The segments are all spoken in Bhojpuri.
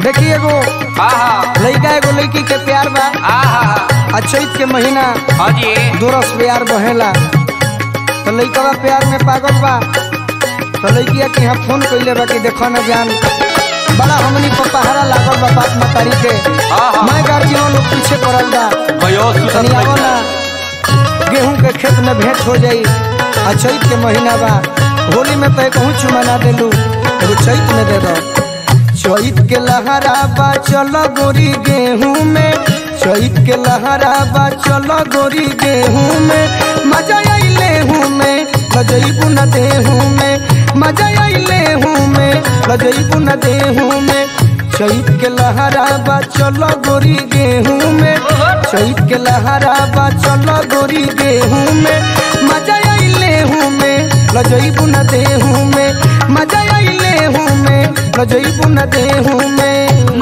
देखी एगो हाँ हाँ लड़का एगो लड़की के प्यार बा हाँ हाँ आ चैत के महीना हाँ जी दोरस प्यार बहेला तो लड़का प्यार में पागल बा तो लड़किया के यहाँ फोन कैले बा कि देखो न जान बड़ा हमनी को पहाड़ा लागल बा बाप मतारी के हाँ, हाँ। मैं गार्जियन लोग पीछे पड़ल बा भयो तनी आवो ना गेहूं के खेत में भेंट हो जाई आ चैत के महीना बा होली में तो कहूँ चुमा ना देलू एगो चैत में दे दो चैत के लहरा बा चलो गोरी गेहूं में चैत के लहरा बा चलो गोरी गेहूं में मजा आइले हूँ में लजैबू न देहूं में मजा आइले हूँ में लजैबू न देहूं में चैत के लहरा बा चलो गोरी गेहूं में चैत के लहरा बा चलो गोरी गेहूं में मजा आइले हूँ में लजैबू न देहूं में मजा आइले हूँ में लजैबू न देहूं में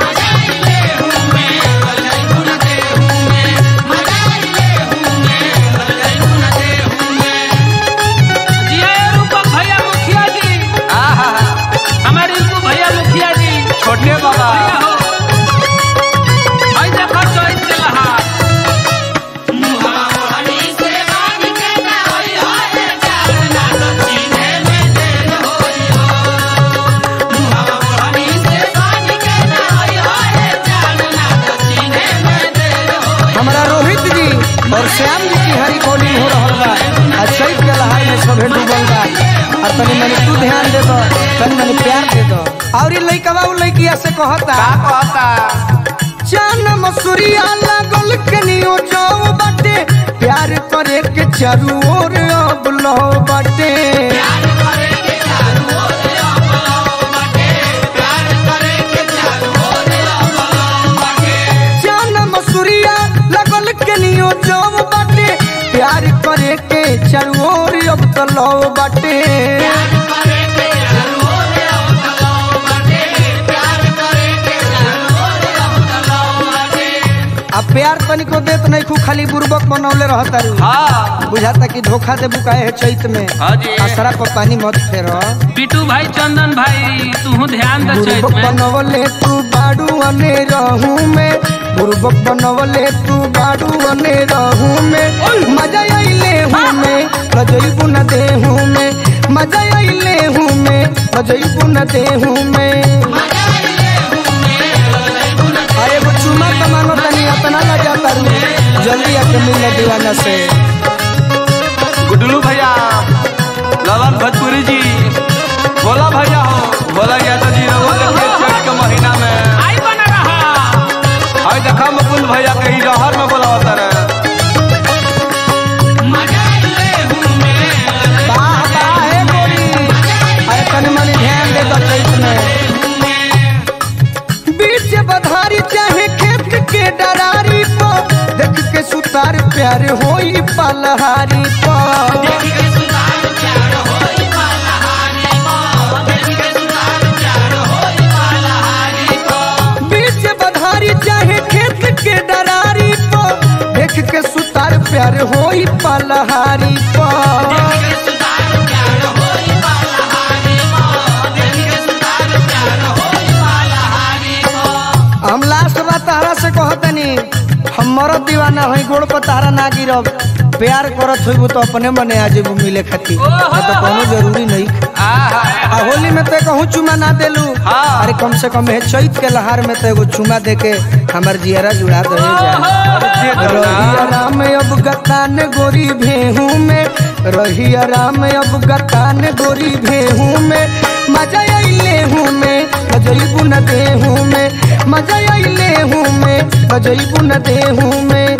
जी आए रूपक भैया मुखिया जी हाँ हाँ हाँ हमारे रिंकू भैया मुखिया जी छोटे बाबा भैया हो भाई देखो चोइस के लहार हमारा रोहित जी और श्याम जी की हरी बॉलिंग हो रहा बा आ चैत के लहार में सभे डूबल बा और तनी मनी तू ध्यान दे दो तनी मनी प्यार दे दो और ये लइकवा उ लइकिया से कहता का कहता चान मसूरिया लागल कनियो जाओ बाटे प्यार करे के चारू ओर अब लो बाटे चान मसूरिया लागल कनियो जाओ बाटे प्यार करे के चारू ओर अब तो लो बाटे अब प्यार तनिको देत नहीं खू खाली बुर्बक बनौले रहता रू हाँ बुझाता कि धोखा दे बुकाए है चैत में हाँ जी। आसरा पर पानी मत फेरो बिटू भाई चंदन भाई तू ध्यान दे चोइस बुर्बक में बनवले तू बाड़ू अने रहू में बुर्बक बनवले तू बाड़ू अने रहू में मजा आइले हूँ में लजैबू न देहू में मजा आइले हूँ में लजैबू न देहू में अरे वो चुमा कमानो तनी अपना लजा करू जल्दी आके मिल दीवाना से गुडलू भैया ललन भोजपुरी जी बोला भैया हो बोला यादव जी रहो देखिए चैत के महीना में आई बना रहा हाय देखा मुकुल भैया कहीं जहर में बोला होता रे वाह वाह हे गोरी अरे तनी मनी ध्यान दे दो चैत में बीच बधारी चाहे खेत के डरारी पो देख के सुतार प्यार होई पलहारी पो बीच बधारी चाहे खेत के डरारी पो देख के सुतार प्यार होई पलहारी पो हम लास्ट बात तारा से कहतनी हम मरद दीवाना हई गोड़ पर तारा ना गिरब प्यार करत होइबू तो अपने मने आ जेबू मिले खातिर नहीं तो कोनो जरूरी नहीं आहा आ होली में तो कहूँ चुमा ना देलू हाँ। अरे कम से कम है चैत के लहार में तो एगो चुमा दे के हमार जियरा जुड़ा दे दे दो ना। रही आराम अब गतान गोरी भेहू में रही आराम अब गतान गोरी भेहू में मजा आइले हूँ में बजैबू न देहू में मजा आइले हूँ में बजैबू न देहू में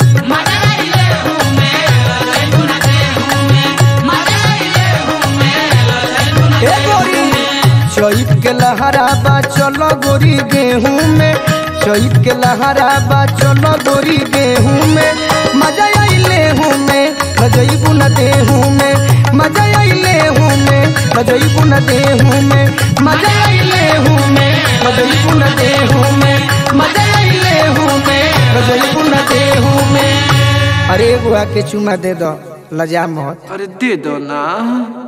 ए गोरी चैत के लहरा बा चलो गोरी गेहूं में चैत के लहरा बा चलो गोरी गेहूं में मजा आइले हूँ में बजैबू न देहूं में मजा आइले हूँ में बजैबू न देहूं में मजा आइले हूँ में बजैबू न देहूं में मजा आइले हूँ में बजैबू न देहूं में अरे एगो आके चुमा दे दो लजा मत अरे दे दो ना